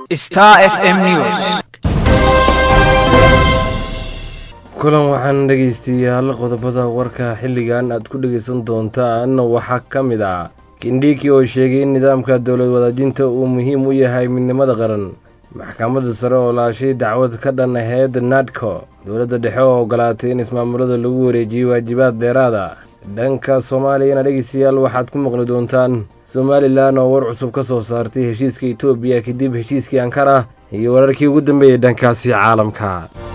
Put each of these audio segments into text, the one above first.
Star FM News. kulan waxaan dhegaystayaal qodobada warka xilligan aad ku dhegaysan doontaan waxaa ka mid ah kindhiki oo sheegay in nidaamka dowlad wadaajinta uu muhiim u yahay midnimada qaran maxkamadda sare oo laashay dacwad ka dhan aheyd nadco dowladda dhexe oo ogolaatay in ismaamulada lagu wareejiyey waajibaad dheeraada dhanka soomaaliyana dhegaystayaal waxaad ku maqli doontaan somalilan oo war cusub ka soo saartay heshiiska etoobiya kadib heshiiskii ankara iyo wararkii ugu dambeeyey dhankaasi caalamka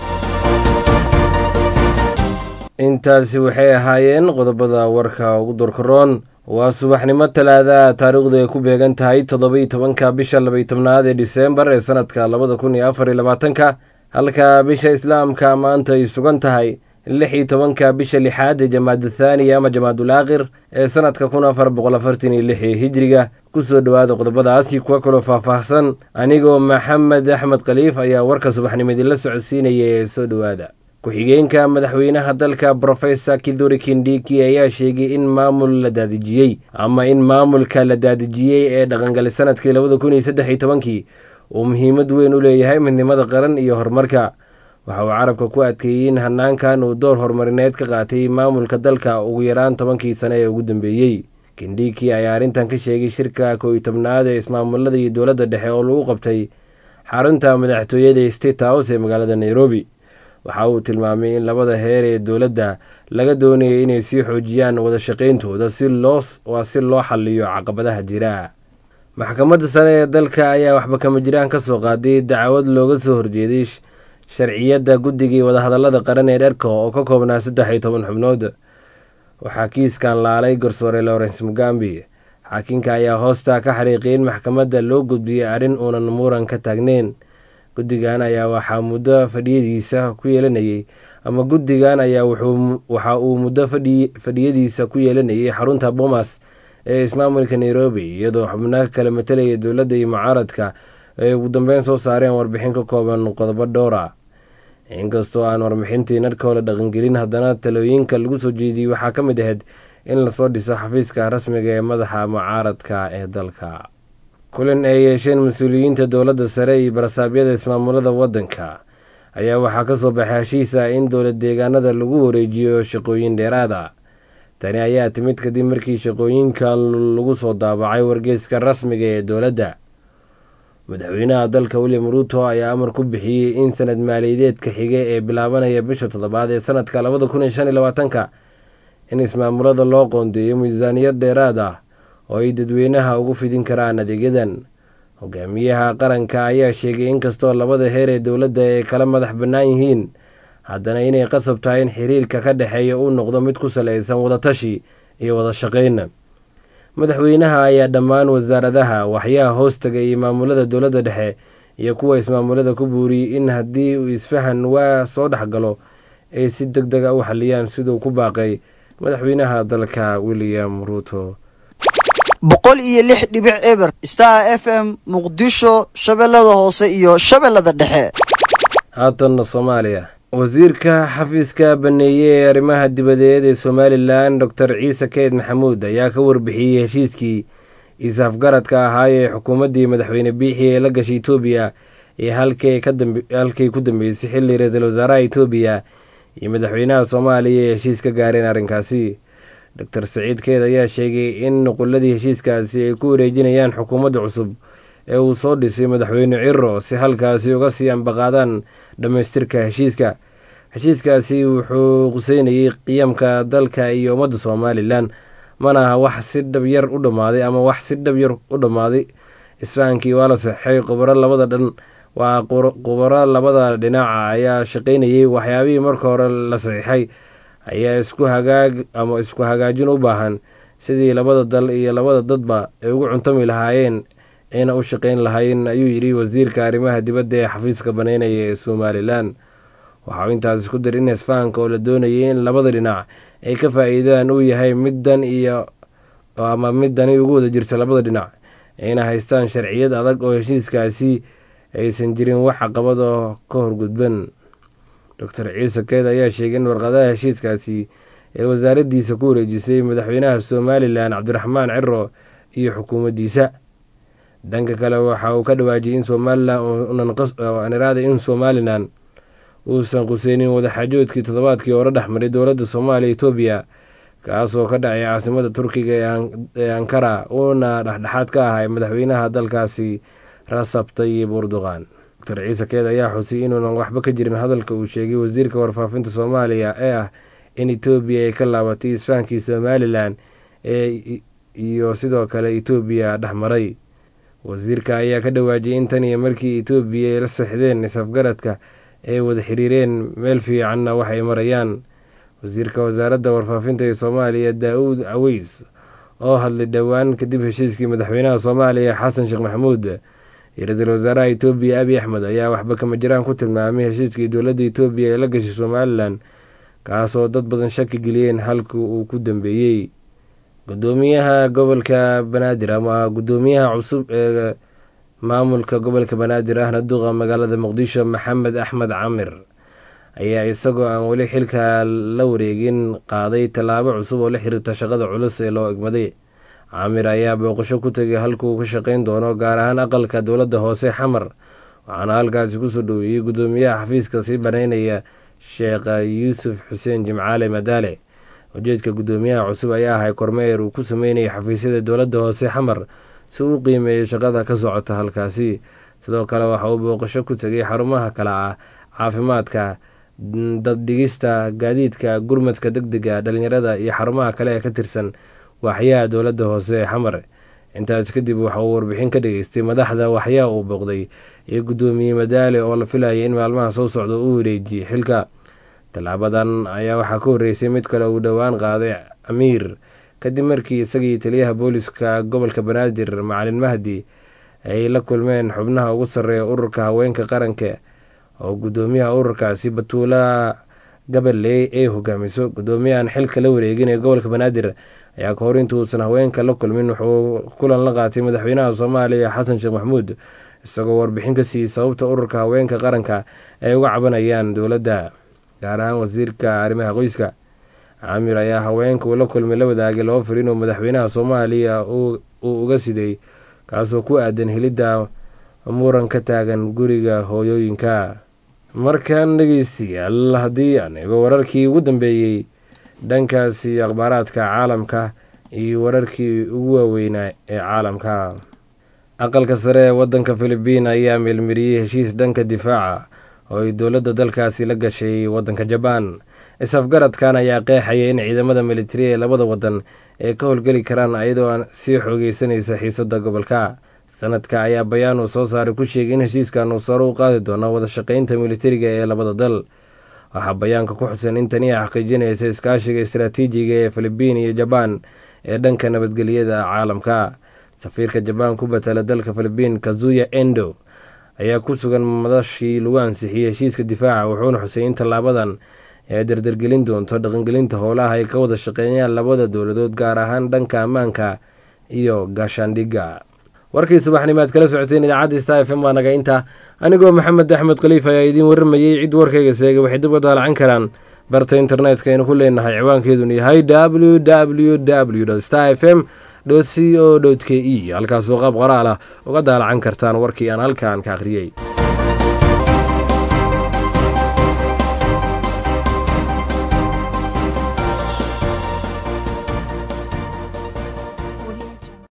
intaasi waxay ahaayeen qodobada warka ugu dorkaroon waa subaxnimo talaada taariikhdu ay ku beegan tahay toddobai tobanka bisha labay tobnaad ee diseembar ee sanadka labada kun iyo afar iyo labaatanka halka bisha islaamka maanta ay sugan tahay lix iyo tobanka bisha lixaad ee jamaadu thaaniya ama jamaadul aakhir ee sanadka kun afar boqol afartan iyo lix ee hijriga kusoo dhowaada qodobadaasi kuwa kaloo faahfaahsan anigoo maxamed axmed khaliif ayaa warka subaxnimadii la socodsiinaya ee soo dhowaada ku-xigeenka madaxweynaha dalka brofesor kiduri kindiki ayaa sheegay in maamul la daadijiyey ama in maamulka la daadijiyey ee dhaqangali sanadkii labada kun iyo saddex iyo tobankii uu muhiimad weyn u leeyahay midnimada qaran iyo horumarka waxa uu carabka ku adkeeyey in hanaankan uu door horumarineed ka qaatay maamulka dalka ugu yaraan tobankii sane ee ugu dambeeyey kindiki ayaa arrintan ka sheegay shirka kow iyo tobnaad ee ismaamulada iyo dowladda dhexe oo lagu qabtay xarunta madaxtooyada state house ee magaalada nairobi waxa uu tilmaamay in labada heer ee dowladda laga doonayay inay sii xoojiyaan wada shaqayntooda si loo waa si loo xaliyo caqabadaha jira maxkamadda sare ee dalka ayaa waxba kama jiraan ka soo qaaday dacwad looga soo horjeeday sharciyadda guddigii wadahadallada qaran ee dherka oo ka koobnaa saddex iyo toban xubnood waxaa kiiskan laalay garsoore lawrence mugambi xaakinka ayaa hoosta ka xariiqiyay in maxkamadda loo gudbiyey arrin uunan muran ka taagneyn guddigan ayaa waxaa muddo fadhiyadiisa ku yeelanayay ama guddigan ayaa waxa uu muddo fadhiyadiisa ku yeelanayay xarunta bomas ee ismaamulka nairobi iyadoo xubnaha kala matelaya dowladda iyo mucaaradka ay ugu dambeyn soo saareen warbixin ka kooban qodobo dhowra inkastoo aan warbixintii nadkoo la dhaqangelin haddana talooyinka lagu soo jeediyey waxaa ka mid ahayd in lasoo dhiso xafiiska rasmiga ee madaxa mucaaradka ee dalka kulan ay yeesheen mas-uuliyiinta dowladda sare iyo barasaabyada ismaamulada waddanka ayaa waxaa ka soo baxay heshiisa in dowlad deegaanada lagu wareejiyo shaqooyin dheeraada tani ayaa timid kadib markii shaqooyinkan lagu soo daabacay wargeyska rasmiga ee dowladda madaxweynaha dalka william ruuto ayaa amar ku bixiyey in sanad maaliyadeedka xige ee bilaabanaya bisha toddobaad ee sanadka labada kun iyo shan iyo labaatanka in ismaamulada loo qoondeeyo miisaaniyad dheeraad ah oo ay dadweynaha ugu fidin karaan adeegyadan hogaamiyaha qaranka ayaa sheegay inkastoo labada heer ee dowladda ay kala madax bannaan yihiin haddana inay qasab tahay in xiriirka ka dhexeeya uu noqdo mid ku salaysan wadatashi iyo wada shaqayn madaxweynaha ayaa dhammaan wasaaradaha waxyaha hoostaga iyo maamulada dowladda dhexe iyo kuwa ismaamulada ku buuriyey in haddii uu isfahan waa soo dhexgalo ay si deg dega u xaliyaan siduu ku baaqay madaxweynaha dalka william ruuto boqol iyo lix dhibic eber star f m muqdisho shabeellada hoose iyo shabeellada dhexe haatanna soomaaliya wasiirka xafiiska baneeye ee arrimaha dibadeed ee somalilan doctor ciise keyd maxamuud ayaa ka warbixiyey heshiiskii is-afgaradka ahaa ee xukuumaddii madaxweyne biixi ee la gashay etoobiya ee halkay ku dambeysay xilli ra-iisul wasaaraha etoobiya iyo madaxweynaha soomaaliya ee heshiis ka gaareen arrinkaasi doctor saciid keed ayaa sheegay in nuquladii heshiiskaasi ay ku wareejinayaan xukuumadda cusub ee uu soo dhisay madaxweyne ciro si halkaasi uga sii ambaqaadaan dhammaystirka heshiiska heshiiskaasi wuxuu quseynayay qiyamka dalka iyo ummadda somalilan mana aha wax si dhabyar u dhammaaday ama wax si dhabyar u dhammaaday isfahankii waa la saxeixay khubaro labada dhan waa khubaro labada dhinaca ayaa shaqaynayay waxyaabihii marka hore la saxiixay ayaa isku hagaag ama isku hagaajin u baahan sidii labada dal iyo labada dadba ay ugu cuntami lahaayeen ayna u shaqayn lahayn ayuu yidhi wasiirka arrimaha dibadda ee xafiiska baneynaya ee somalilan waxa uu intaas isku dir in isfahanka oo la doonayay in labada dhinac ay ka faa-iidaan uu yahay middan iyo ama middani ugu wada jirta labada dhinac ayna haystaan sharciyad adag oo heshiiskaasi aysan jirin wax caqabad oo ka horgudban doctor ciise keed ayaa sheegay in warqadaha heshiiskaasi ee wasaaraddiisa ku wareejisay madaxweynaha somalilan cabdiraxmaan ciro iyo xukuumaddiisa dhanka kale waxa uu ka dhawaajiyay in somalilaniraada in somalilan uusan quseynin wadaxaajoodkii toddobaadkii hore dhexmaray dowladda soomaaliya etoobiya kaasoo ka dhacay caasimada turkiga ee ankara uuna dhexdhexaad ka ahay madaxweynaha dalkaasi rasab tayib urduqan doctor ciise keed ayaa xusiyay inuunan waxba ka jirin hadalka uu sheegay wasiirka warfaafinta soomaaliya ee ah in etoobiya ay ka laabatay isfaankii somalilan ee iyo sidoo kale etoobiya dhexmaray wasiirka ayaa ka dhawaajiyay in tan iyo markii etoobiya ay la sixdeen isafgaradka ay wada xiriireen meel fiicanna waxay marayaan wasiirka wasaaradda warfaafinta ee soomaaliya daa-uud caweys oo hadlay dhowaan kadib heshiiskii madaxweynaha soomaaliya xasan sheekh maxamuud iyo ra-iisul wasaaraha etoobiya abiy axmed ayaa waxba kama jiraan ku tilmaamay heshiiskii dowladda etoobiya ee la gashay somalilan kaasoo dad badan shaki geliyeen halka uu ku dambeeyey gudoomiyaha gobolka banaadir ama gudoomiyaha cusub ee maamulka gobolka banaadir ahna duqa magaalada muqdisho maxamed axmed camir ayaa isagoo aan weli xilka la wareegin qaaday tallaabo cusub oo la xiriirta shaqada culus ee loo egmaday camir ayaa booqasho ku tegay halkuu ka shaqeyn doono gaar ahaan aqalka dowladda hoose xamar waxaana halkaasi kusoo dhoweeyey gudoomiyaha xafiiska sii banaynaya sheekh yuusuf xuseen jimcaale madaale ujeedka gudoomiyaha cusub ayaa ahay kormeer uu ku sameynayay xafiisyada dowladda hoose xamar si uu qiimeeyay shaqada ka socota halkaasi sidoo kale waxa uu booqasho ku tegay xarumaha kale ah caafimaadka daddhigista gaadiidka gurmadka deg dega dhalinyarada iyo xarumaha kale ee ka tirsan waaxyaha dowladda hoose ee xamar intaas kadib waxa uu warbixin ka dhageystay madaxda waxyaha uu booqday iyo guddoomiye madaale oo la filayay in maalmaha soo socda uu wareejiyey xilka tallaabadan ayaa waxaa ka horreysay mid kale uu dhowaan qaaday amiir kadib markii isagii taliyaha booliska gobolka banaadir macalin mahdi ay la kulmeen xubnaha ugu sarreeya ururka haweenka qaranka oo guddoomiyaha ururkaasi batuula gabaley ay hogaamiso guddoomiyahan xilka la wareegin ee gobolka banaadir ayaa ka hor intuusan haweenka la kulmin wuxuu kulan la qaatay madaxweynaha soomaaliya xasan sheekh maxamuud isagoo warbixin ka siiyey sababta ururka haweenka qaranka ay uga cabanayaan dowladda gaar ahaan wasiirka arrimaha qoyska camir ayaa haweenka uu la kulmay la wadaagay laba fariin oo madaxweynaha soomaaliya uu uga siday kaasoo ku aadan helidda muran ka taagan guriga hooyooyinka markan dhegeystayaal haddii aan eego wararkii ugu dambeeyey dhankaasi akhbaaraadka caalamka iyo wararkii ugu waaweynaa ee caalamka aqalka sare ee wadanka filibiin ayaa meelmariyey heshiis dhanka difaaca oo ay dowladda dalkaasi la gashay wadanka jabaan is-afgaradkan ayaa qeexaya in ciidamada militari ee labada wadan ay ka howlgeli karaan ayadoo aan sii xoogeysanaysa xiisada gobolka sanadka ayaa bayaan uu soo saaray ku sheegay in heshiiskan uu sare u qaadi doono wada shaqeynta militariga ee labada dal waxaa bayaanka ku xusan in tani ay xaqiijinaysa iskaashiga istaraatiijiga ee filibiin iyo jabaan ee dhanka nabadgelyada caalamka safiirka jabaan ku batala dalka filibiin kazuya endo ayaa ku sugan madashii lagu ansixiyey heshiiska difaaca wuxuuna xusay in tallaabadan ay dardargelin doonto dhaqangelinta howlaha ay ka wada shaqeeyaan labada dowladood gaar ahaan dhanka ammaanka iyo gaashaandhigga warkii subaxnimaad kala socoteen idaacadda sta f m waa naga inta anigoo maxamed axmed khaliif ayaa idiin warramayey cid warkayga seegay waxay dib uga daalacan karaan barta internetka aynu ku leenahay ciwaankeeduna yahay w w w star f m c o k e halkaasoo qaab qoraal ah uga daalacan kartaan warkii aan halkan ka akhriyey